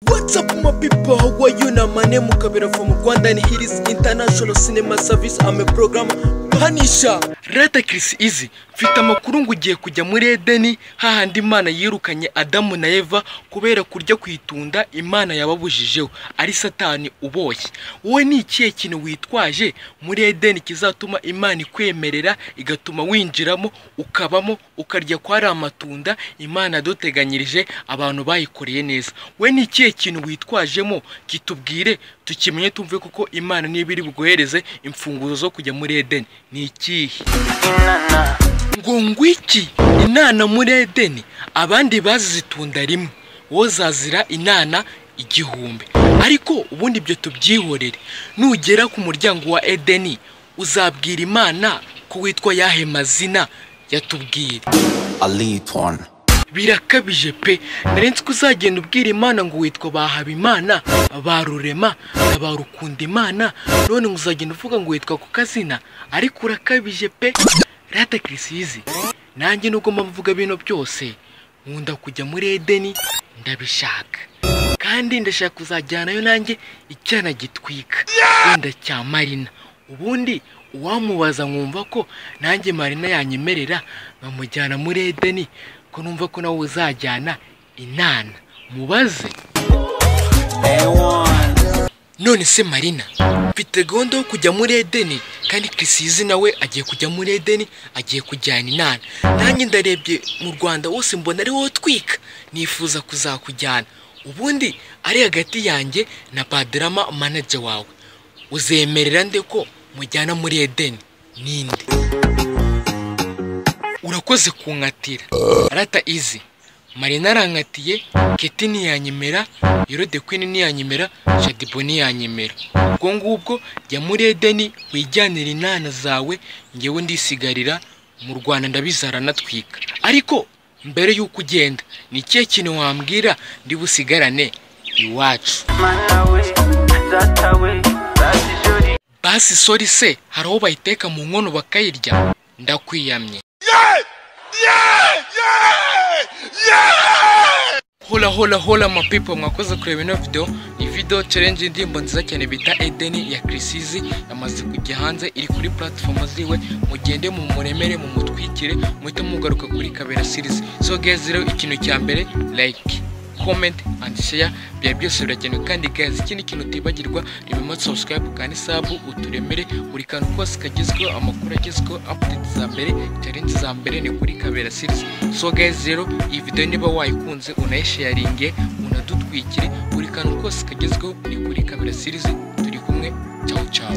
What's up my people, how are you na my name Mukabira from Rwanda and here is International Cinema Service I'm a program Panisha Leta Chris Easy mfite amakuru ngo ugiye kujya muri Edeni hahandi Imana yirukanye Adamu na Eva kubera kurya kuyitunda Imana yababujijeho ari satani uboshye wowe ni ikihe kintu witwaje muri Edeni kizatuma Imana ikwemerera igatuma winjiramo ukabamo ukarya kwa ari amatunda Imana yaduteganyirije abantu bayikoreye neza we ni ikihe kintu witwajemo kitubwire tukimenye tumve kuko Imana niba iri buguhereze imfunguzo zo kujya muri Edeni ni ikihe ngo ngwiki inana muri edeni abandi bazitunda rimwe wowe zazira inana igihumbi ariko ubundi ibyo tubyihorere nugera ku muryango wa edeni uzabwira imana ko witwa yahe mazina yatubwira a lead porn. birakabije pe narenze ko uzagenda ubwira imana ngo witwa bahabimana ba rurema na ba rukunda imana none ngo uzagenda uvuga ngo witwa ku kazina ariko urakabije pe rata kirisizi nanjye nubwo mba mvuga bino byose nkunda kujya muri edeni ndabishaka kandi ndashaka kuzajyanayo nanjye icyana gitwika wenda cya marina ubundi uwamubaza nkumva ko nanjye marina yanyemerera nkamujyana muri edeni ko numva ko nawe uzajyana inana mubaze none se marina mfite gahunda yo kujya muri edeni kandi kirisizi nawe agiye kujya muri edeni agiye kujyana inana nanjye ndarebye mu rwanda wose mbona ari wowe utwika nifuza kuzakujyana ubundi ari hagati yanjye na paderama manager wawe uzemerera nde ko mujyana muri edeni ninde urakoze kunkatira rata izi marina arankatiye keti ntiyanyemera yerode kwini ntiyanyemera shadibo ntiyanyemera ubwo ngubwo jya muri edeni wijyanira inana zawe ngewe ndisigarira mu rwanda ndabizara natwika ariko mbere y'uko ugenda ni ikihe kintu wambwira ndi busigarane iwacu basi sori se hari aho bayiteka mu nkono bakayirya ndakwiyamye hola hola hola ma people mwakoze kureba ino video ni video challenge y'indirimbo nziza cyane bita Edeni ya Krisizi yamaze kujya hanze iri kuri platform ziwe mugende mu muremere mu mutwikire muhite mugaruka kuri Kabera series so guys rero ikintu cya mbere like comment and share byari byose birakenewe kandi guys ikindi kintu utibagirwa ni bimwe subscribe kandi sub uturemere buri kantu kose kagezweho amakuru agezweho update za mbere challenge za mbere ni kuri kabera series so guys rero iyi video niba wayikunze unayisharinge unadutwikire buri kantu kose kagezweho ni kuri kabera series turi kumwe ciao ciao